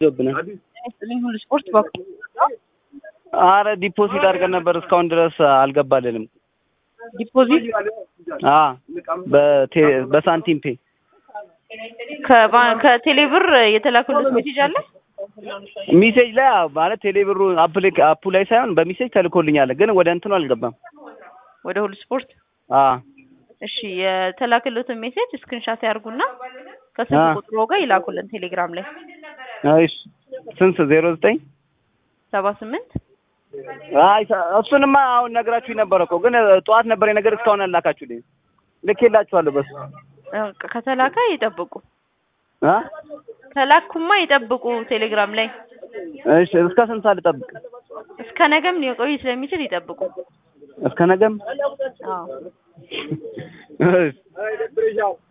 ሁሉ ስፖርት በኩል አረ ዲፖዚት አድርገን ነበር እስካሁን ድረስ አልገባልንም። ዲፖዚት አ በቴ በሳንቲም ፔ ከባ- ከቴሌብር የተላከሉት ሜሴጅ አለ። ሚሴጅ ላይ አዎ፣ ማለት ቴሌብሩ አፕሊክ አፑ ላይ ሳይሆን በሚሴጅ ተልኮልኛል፣ ግን ወደ እንትኑ አልገባም። ወደ ሁሉ ስፖርት አ እሺ፣ የተላከሉትን ሜሴጅ ስክሪንሻት ያርጉና ከስልክ አ። ቁጥሮ ጋር ይላኩልን ቴሌግራም ላይ እሺ ስንት ዜሮ ዘጠኝ ሰባ ስምንት አይ እሱንማ አሁን ነግራችሁ ነበረ እኮ ግን ጠዋት ነበር የነገር እስካሁን አላካችሁልኝ። ልኬላችኋለሁ በሱ ከተላከ ይጠብቁ። አ ከላኩማ ይጠብቁ ቴሌግራም ላይ እሺ እስከ ስንት ሰዓት ልጠብቅ? እስከ ነገም ሊቆይ ስለሚችል ይጠብቁ። እስከ ነገም አዎ እሺ